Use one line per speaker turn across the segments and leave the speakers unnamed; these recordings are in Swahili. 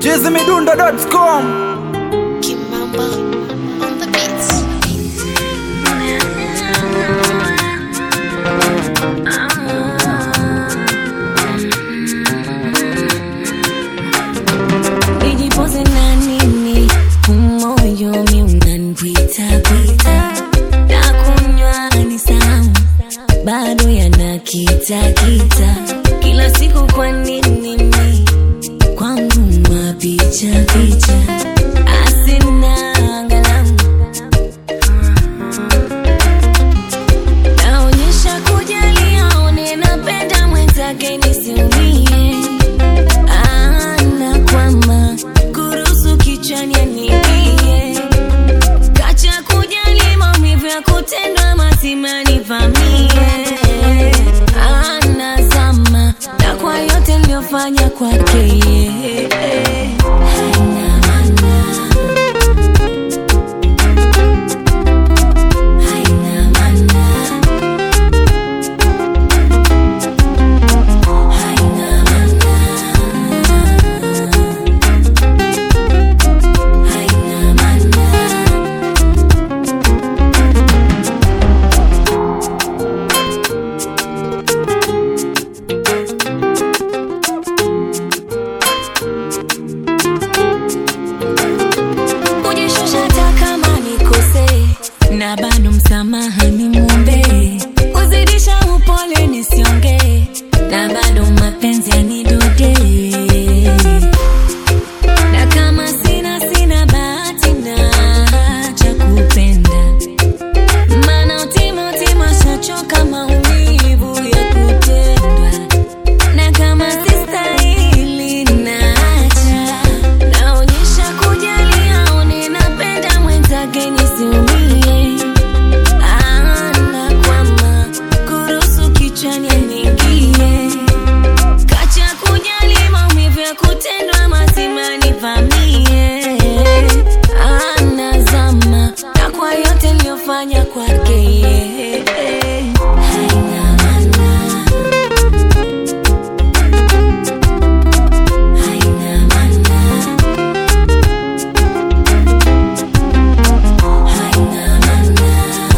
chizimidundo.com
Kimamba on the beats.
nijipoze na nini umoyo mi unanipita pita na kunywa ni samu bado yanakita kita kila siku kwa nini mi kwangu mapicha picha asina angalamu naonyesha kujali aone napenda mwenzake nisiumie anakwama kuruhusu kichwani aniingie kacha kujali maumivu ya kutendwa mazima nivamie anazama na kwa yote niliyofanya kwake yeye. Haina maana. Haina maana. Haina maana. Haina maana. kujishusha hata kama nikose na bado msamaha ni mwombe kuzidisha upole nisiongee na bado mapenzi yanidode na kama sina sina bahati na cha kupenda maana utima utima shachoka maumivu ya kutendwa na kama sistahili naacha naonyesha kujali aone napenda mwenzake nisiumie anakwama kuruhusu kichwani aniingie kacha kujali maumivu ya kutendwa mazima nivamie anazama na kwa yote niliyofanya kwake yeye. haina maana Haina maana. Haina maana.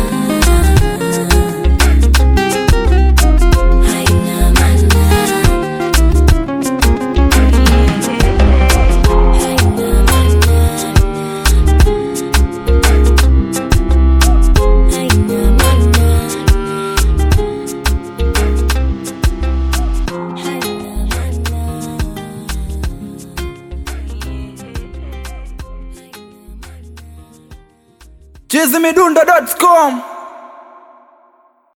Haina maana. Haina maana. Haina maana. Haina
chizimidundo.com